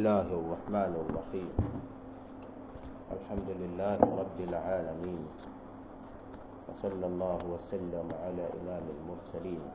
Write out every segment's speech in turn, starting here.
الله الرحمن الرحيم الحمد لله رب العالمين وصلى الله وسلم على إمام المرسلين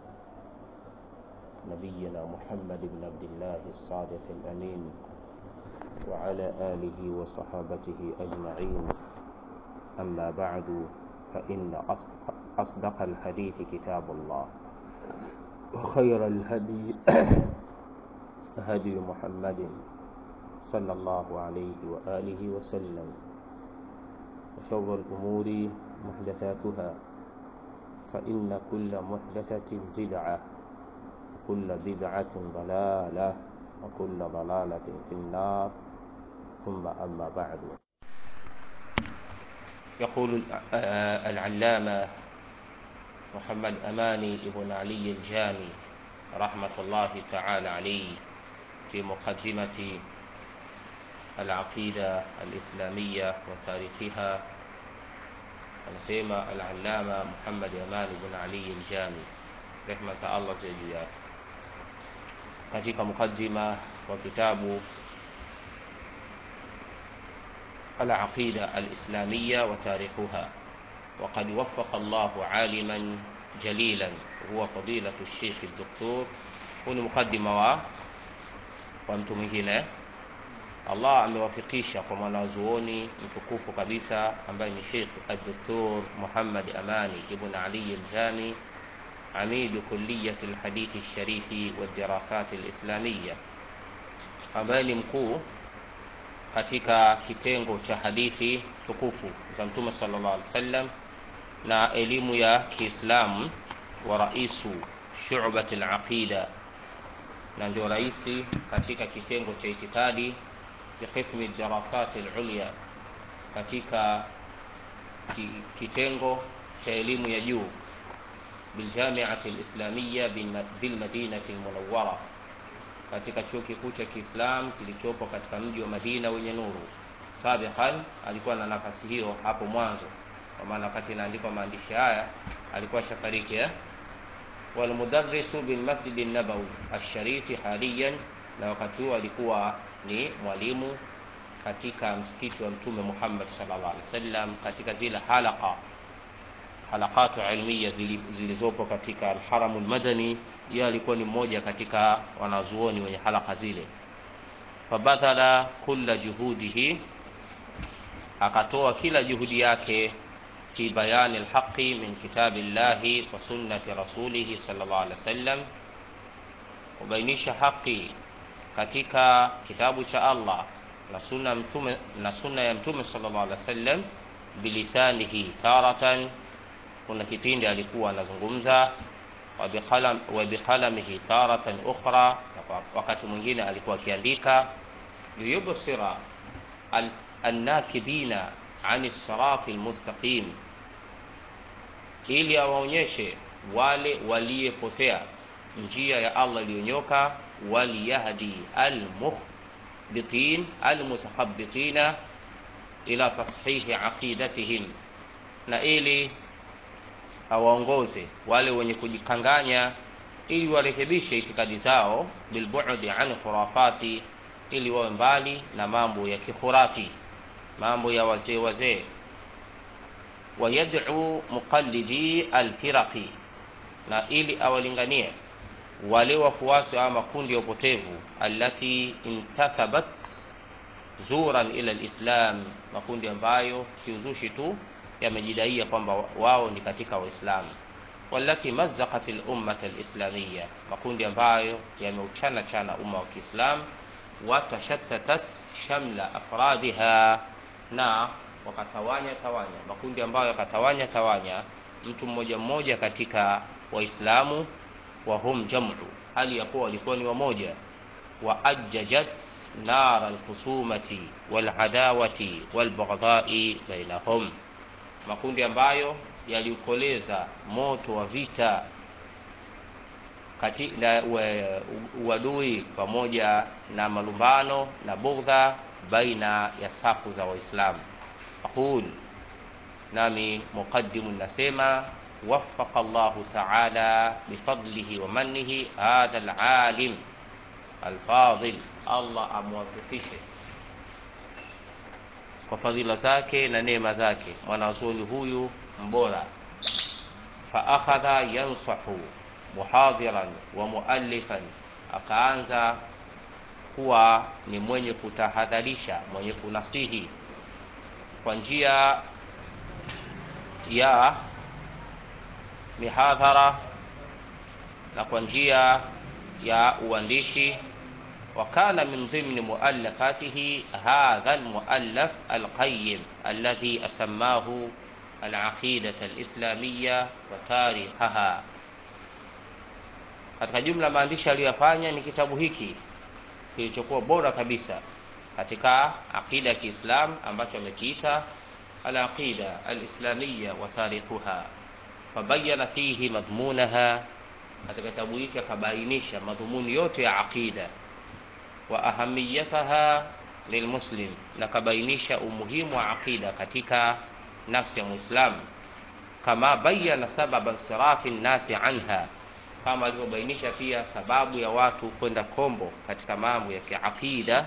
نبينا محمد بن عبد الله الصادق الأمين وعلى آله وصحابته أجمعين أما بعد فإن أصدق الحديث كتاب الله وخير الهدي هدي محمد صلى الله عليه وآله وسلم وشر الأمور محدثاتها فإن كل محدثة بدعة وكل بدعة ضلالة وكل ضلالة في النار ثم أما بعد يقول العلامة محمد أماني ابن علي الجامي رحمة الله تعالى عليه في مقدمة العقيدة الإسلامية وتاريخها anasema al-allama Muhammad Aman ibn Ali al-Jami rehma za Allah ziwe juu yake katika mukaddima wa kitabu العقيدة الإسلامية وتاريخها وقد وفق الله عالما جليلا هو فضيلة الشيخ الدكتور هنا مقدمة و ومtu mwingine Allah amewafikisha kwa mwanazuoni mtukufu kabisa ambaye ni Sheikh Ad-Doktor Muhammad Amani Ibn Ali Al-Jami amidu kulliyat al-hadith al-sharifi wa dirasat al-islamiyya ambaye ni mkuu katika kitengo cha hadithi tukufu za Mtume sallallahu alaihi wasallam na elimu ya Kiislamu wa raisu shu'bat al-aqida na ndio raisi katika kitengo cha itikadi biqismi darasat al-ulya katika kitengo cha elimu ya juu biljamiati al-islamiyya bilmadinati al-munawwara katika chuo kikuu cha Kiislam kilichopo katika mji wa Madina wenye nuru. Sabiqan alikuwa na nafasi hiyo hapo mwanzo, kwa maana wakati inaandikwa maandishi haya alikuwa shafariki eh? walmudarrisu bilmasjidi nabawi asharifi haliyan, na wakati huo alikuwa ni mwalimu katika msikiti wa Mtume Muhammad sallallahu alaihi wasallam katika zile halaka halakatu ilmiya zilizopo katika alharamu lmadani yeye alikuwa ni mmoja katika wanazuoni wenye halaka zile fabadhala kulla juhudihi akatoa kila juhudi yake fi bayani alhaqi min kitabi llahi wa sunnati rasulihi sallallahu alaihi wasallam kubainisha haki katika kitabu cha Allah na sunna mtume na sunna ya mtume sallallahu alaihi wasallam bilisanihi taratan kuna kipindi alikuwa anazungumza wa bikhalamihi taratan ukhra, wakati mwingine alikuwa akiandika liyubsira annakibina ani sirati almustaqim, ili awaonyeshe wale waliyepotea njia ya Allah iliyonyoka, waliyahdi almukhbitin almutakhabbitina ila tashihi aqidatihim, na ili awaongoze wale wenye kujikanganya ili warekebishe itikadi zao bilbu'di an khurafati, ili wawe mbali na mambo ya kikhurafi, mambo ya wazee wazee. Wayad'u muqallidi alfiraqi, na ili awalinganie wale wafuasi wa makundi ya upotevu, allati intasabat zuran ila alislam, makundi ambayo kiuzushi tu yamejidaia kwamba wao ni katika Waislamu, walati mazzaqat al-ummat al-islamiyya, makundi ambayo yameuchana chana umma wa Kiislamu, watashattatat shamla afradiha, na wakatawanya tawanya makundi ambayo yakatawanya tawanya mtu mmoja mmoja katika Waislamu, wa hum jam'u, hali ya kuwa walikuwa ni wamoja, wa ajjajat nar al-khusumati wal-adawati wal-baghdha'i bainahum makundi ambayo yaliukoleza moto wa vita kati na uadui pamoja na malumbano na bughdha baina ya safu za Waislamu. Aqul, nami muqaddimu nasema وفق الله تعالى بفضله ومنه هذا العالم الفاضل allah amwafikishe kwa fadhila zake na neema zake mwanazuoni huyu mbora faakhadha yansahu muhadhiran wa muallifan akaanza kuwa ni mwenye kutahadharisha mwenye kunasihi kwa njia ya mihadhara na kwa njia ya uandishi وكان من ضمن مؤلفاته هذا المؤلف القيم الذي أسماه العقيدة الإسلامية وتاريخها katika jumla maandishi aliyoyafanya ni kitabu hiki kilichokuwa bora kabisa katika aqida ya kiislam ambacho amekiita alaqida alislamiya wa tarikhuha fabayana fihi madhmunaha katika kitabu hiki akabainisha madhumuni yote ya aqida wa ahamiyataha lilmuslim na kabainisha umuhimu wa aqida katika nafsi ya muislam kama bayana sababa insirafi nnasi anha kama alivyobainisha pia sababu ya watu kwenda kombo katika mambo ya kiaqida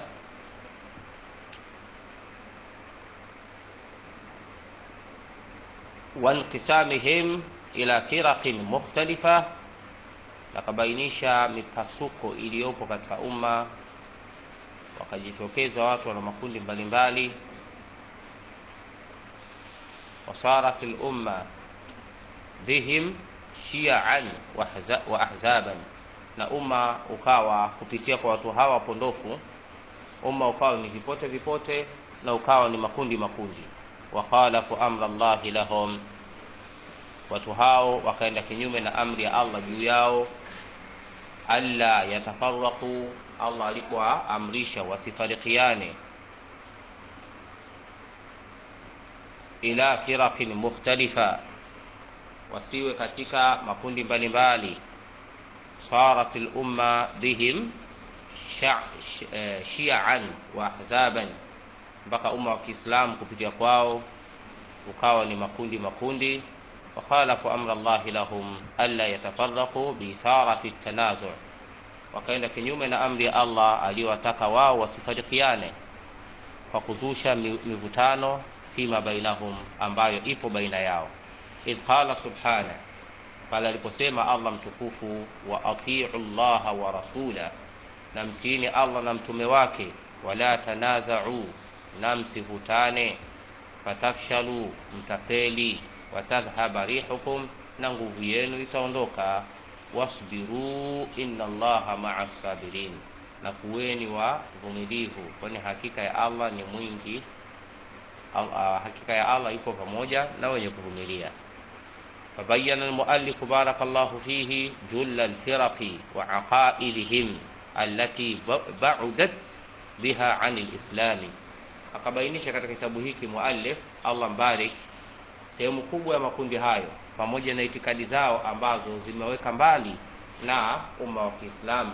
wanqisamihim ila firaqin mukhtalifa nakabainisha mipasuko iliyopo katika umma wakajitokeza watu wana makundi mbalimbali wasarat lumma bihim shiaan wa ahzaban na umma ukawa kupitia kwa watu hawa pondofu umma ukawa ni vipote vipote na ukawa ni makundi makundi wakhalafu amra llahi lahum watu hao wakaenda kinyume na amri ya allah juu yao alla yatafaraqu allah alipoamrisha wasifarikiane ila firaqin mukhtalifa wasiwe katika makundi mbalimbali sarat lumma bihim shiaan wa ahzaban mpaka umma wa kiislamu kupitia kwao ukawa ni makundi makundi wakhalafu amra llahi lahum alla yatafaraqu biitharati ltanazu wakaenda kinyume na amri ya allah aliyowataka wao wasifarikiane kwa kuzusha mivutano fima bainahum ambayo ipo baina yao idh qala subhana pale aliposema allah mtukufu wa atiu llaha wa rasula na mtiini allah na mtume wake wala tanazau na msivutane fatafshalu mtafeli watadhhaba rihukum na nguvu yenu itaondoka wasbiru inna allaha maa sabirin na kuweni wavumilivu kwani hakika ya allah ni mwingi hakika ya allah ipo pamoja na wenye kuvumilia فبين المؤلف بارك الله فيه جل الفرق وعقائدهم التي بعدت بها عن الإسلام akabainisha katika kitabu hiki muallif allah mbarik sehemu kubwa ya makundi hayo pamoja na itikadi zao ambazo zimeweka mbali na umma wa kiislamu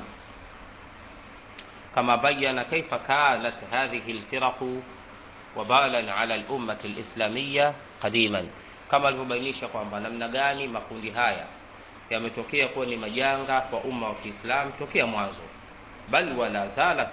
kama bayana kaifa kanat hadhihi lfiraqu wabalan ala lummati lislamiya qadiman kama alivyobainisha kwamba namna gani makundi haya yametokea kuwa ni majanga kwa umma wa kiislam tokea mwanzo bal wala zalat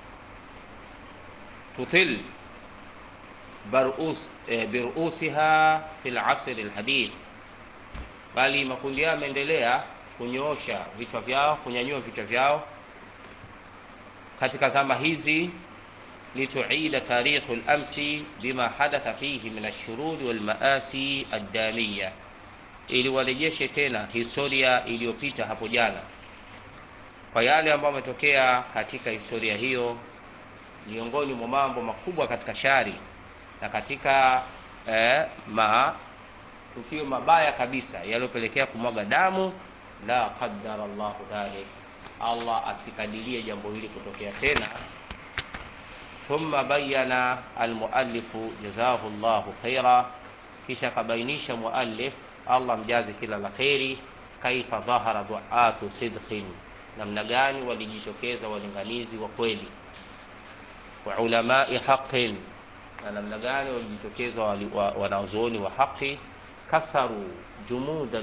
tutil barus, eh, birusiha fi lasri lhadith bali makundi hayo yameendelea kunyoosha vichwa vyao kunyanyua vichwa vyao katika zama hizi لتعيد تاريخ الأمس بما حدث فيه من الشرور والمآسي الدامية ili warejeshe tena historia iliyopita hapo jana kwa yale ambayo ametokea katika historia hiyo miongoni mwa mambo makubwa katika shari na katika eh, matukio mabaya kabisa yaliyopelekea kumwaga damu la qadara llahu dhalik allah asikadirie jambo hili kutokea tena ثم بين المؤلف جزاه الله خيرا kisha akabainisha muallif allah mjazi kila la kheri kaifa dhahara duatu sidqin namna gani walijitokeza walinganizi wa kweli wa ulamai haqin na namna gani walijitokeza wanazuoni wa haqi kasaru jumud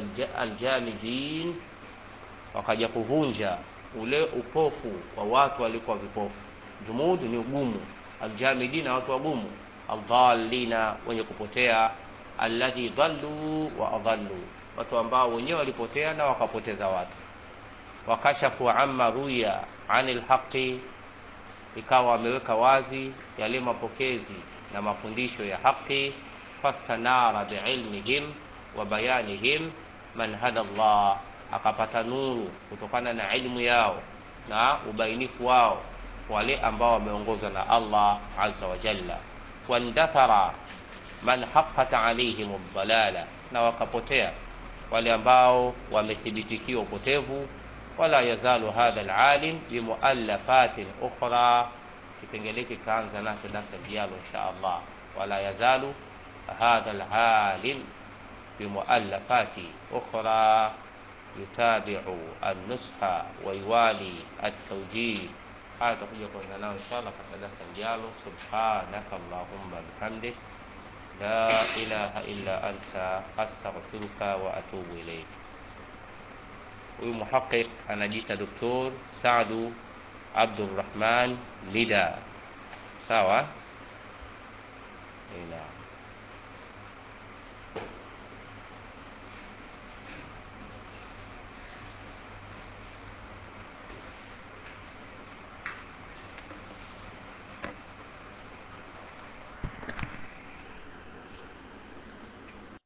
aljamidin wakaja kuvunja ule upofu wa watu walikuwa vipofu jumud ni ugumu aljamidina watu wagumu aldhalina wenye kupotea alladhi dhallu wa adhallu watu ambao wenyewe walipotea na wakapoteza watu wakashafu amma ruya anil haqi ikawa wameweka wazi yale mapokezi na mafundisho ya haqi fastanara biilmihim wa bayanihim man hada Allah akapata nuru kutokana na ilmu yao na ubainifu wao wale ambao wameongozwa na Allah azza wa jalla wandathara man haqqat alaihim dhalala na wakapotea wale ambao wamethibitikiwa upotevu wala yazalu hadha alalim bimuallafatin ukhra kipengele kikaanza nacho darasa lijalo insha Allah wala yazalu hadha alalim bimuallafati ukhra yutabiu annusha waiwali altawjih haya tutakuja kuanza nao inshallah katika darasa lijalo subhanaka allahumma bihamdik la ilaha illa anta astaghfiruka wa atubu ilaik huyu muhaqiq anajiita doktor Saadu Abdurrahman Lida sawa ila